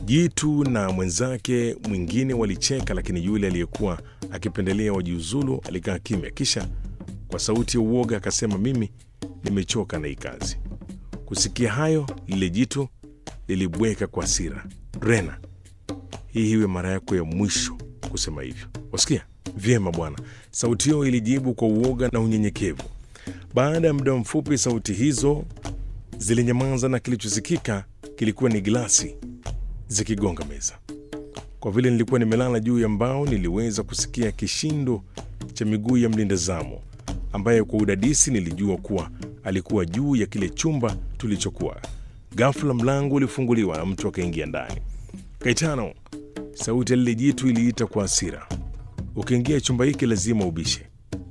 Jitu na mwenzake mwingine walicheka, lakini yule aliyekuwa akipendelea wajiuzulu alikaa kimya, kisha kwa sauti ya uoga akasema, mimi nimechoka na hii kazi. Kusikia hayo, lile jitu lilibweka kwa hasira. Rena, hii iwe mara yako ya mwisho kusema hivyo, wasikia vyema bwana. Sauti hiyo ilijibu kwa uoga na unyenyekevu. Baada ya muda mfupi, sauti hizo zilinyamaza na kilichosikika kilikuwa ni glasi zikigonga meza. Kwa vile nilikuwa nimelala juu ya mbao, niliweza kusikia kishindo cha miguu ya mlinda zamu ambaye kwa udadisi nilijua kuwa alikuwa juu ya kile chumba tulichokuwa. Ghafla mlango ulifunguliwa na mtu akaingia ndani. Kaitano, sauti ya lile jitu iliita kwa hasira, ukiingia chumba hiki lazima ubishe.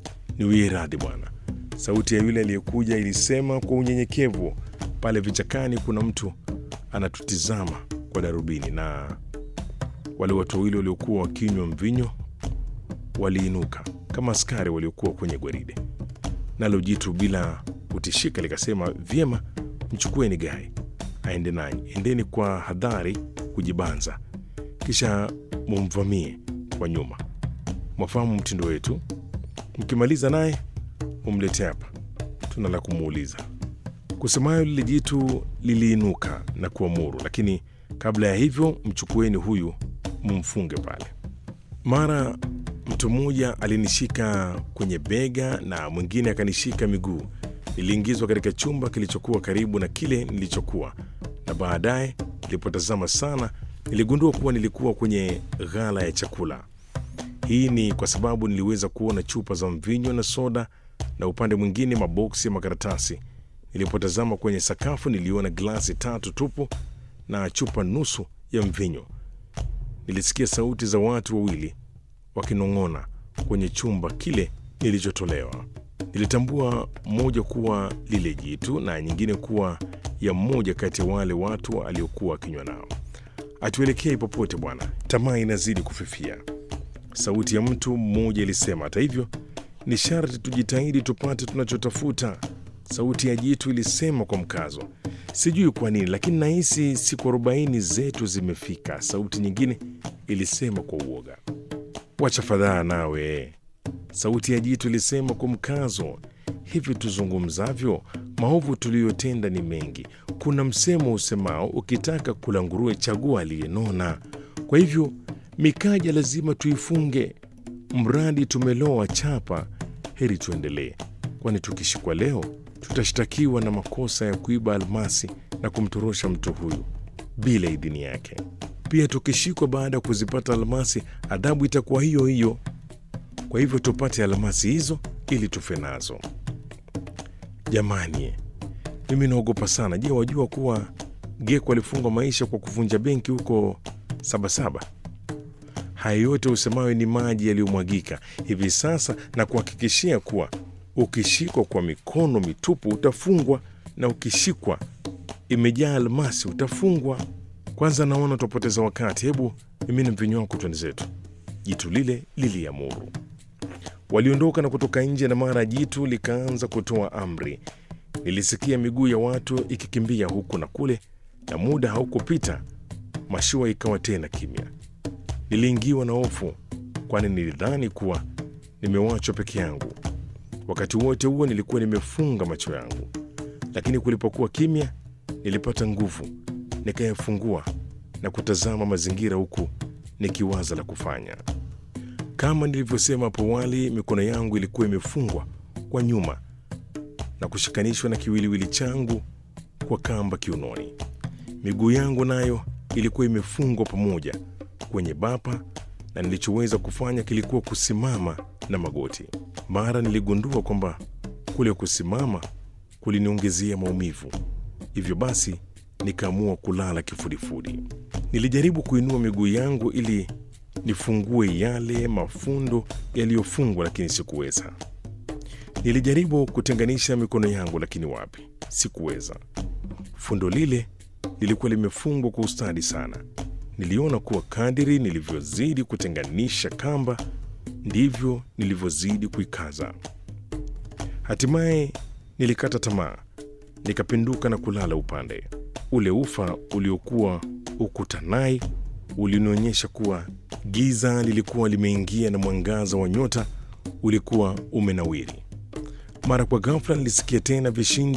Niwie radhi bwana, sauti ya yule aliyekuja ilisema kwa unyenyekevu. Pale vichakani kuna mtu anatutizama kwa darubini, na wale watu wawili waliokuwa wakinywa mvinyo waliinuka kama askari waliokuwa kwenye gwaride. Nalo jitu bila kutishika likasema, vyema, mchukueni Gai aende nanyi, endeni kwa hadhari kujibanza, kisha mumvamie kwa nyuma. Mwafahamu mtindo wetu, mkimaliza naye mumlete hapa, tuna la kumuuliza. Kusemayo lile jitu liliinuka na kuamuru, lakini kabla ya hivyo, mchukueni huyu mumfunge pale. Mara mtu mmoja alinishika kwenye bega na mwingine akanishika miguu. Niliingizwa katika chumba kilichokuwa karibu na kile nilichokuwa, na baadaye nilipotazama sana, niligundua kuwa nilikuwa kwenye ghala ya chakula. Hii ni kwa sababu niliweza kuona chupa za mvinyo na soda, na upande mwingine maboksi ya makaratasi. Nilipotazama kwenye sakafu, niliona glasi tatu tupu na chupa nusu ya mvinyo. Nilisikia sauti za watu wawili wakinong'ona kwenye chumba kile nilichotolewa. Nilitambua moja kuwa lile jitu na nyingine kuwa ya mmoja kati ya wale watu aliokuwa akinywa nao. Hatuelekei popote bwana, tamaa inazidi kufifia, sauti ya mtu mmoja ilisema. Hata hivyo, ni sharti tujitahidi tupate tunachotafuta, sauti ya jitu ilisema kwa mkazo. Sijui kwa nini, lakini nahisi siku arobaini zetu zimefika, sauti nyingine ilisema kwa uoga. Wacha fadhaa nawe, sauti ya jitu ilisema kwa mkazo. Hivi tuzungumzavyo, maovu tuliyotenda ni mengi. Kuna msemo usemao, ukitaka kula nguruwe chagua aliyenona. Kwa hivyo mikaja lazima tuifunge, mradi tumeloa chapa. Heri tuendelee, kwani tukishikwa leo tutashtakiwa na makosa ya kuiba almasi na kumtorosha mtu huyu bila idhini yake. Pia tukishikwa baada ya kuzipata almasi, adhabu itakuwa hiyo hiyo. Kwa hivyo tupate almasi hizo ili tufe nazo. Jamani, mimi naogopa sana. Je, wajua kuwa Geko alifungwa maisha kwa kuvunja benki huko Sabasaba? Haya yote usemayo ni maji yaliyomwagika hivi sasa, na kuhakikishia kuwa ukishikwa kwa mikono mitupu utafungwa, na ukishikwa imejaa almasi utafungwa. Kwanza naona tutapoteza wakati, hebu mimina mvinyo wako, twende zetu. Jitu lile liliamuru. Waliondoka na kutoka nje, na mara jitu likaanza kutoa amri. Nilisikia miguu ya watu ikikimbia huku na kule, na muda haukupita, mashua ikawa tena kimya. Niliingiwa na hofu, kwani nilidhani kuwa nimewachwa peke yangu. Wakati wote huo nilikuwa nimefunga macho yangu, lakini kulipokuwa kimya, nilipata nguvu, nikayafungua na kutazama mazingira, huku nikiwaza la kufanya. Kama nilivyosema hapo awali, mikono yangu ilikuwa imefungwa kwa nyuma na kushikanishwa na kiwiliwili changu kwa kamba kiunoni. Miguu yangu nayo ilikuwa imefungwa pamoja kwenye bapa, na nilichoweza kufanya kilikuwa kusimama na magoti. Mara niligundua kwamba kule kusimama kuliniongezea maumivu, hivyo basi nikaamua kulala kifudifudi. Nilijaribu kuinua miguu yangu ili nifungue yale mafundo yaliyofungwa, lakini sikuweza. Nilijaribu kutenganisha mikono yangu, lakini wapi, sikuweza. Fundo lile lilikuwa limefungwa kwa ustadi sana. Niliona kuwa kadiri nilivyozidi kutenganisha kamba ndivyo nilivyozidi kuikaza. Hatimaye nilikata tamaa, nikapinduka na kulala upande. Ule ufa uliokuwa Ukutanai ulinionyesha kuwa giza lilikuwa limeingia na mwangaza wa nyota ulikuwa umenawiri. Mara kwa ghafla nilisikia tena vishindo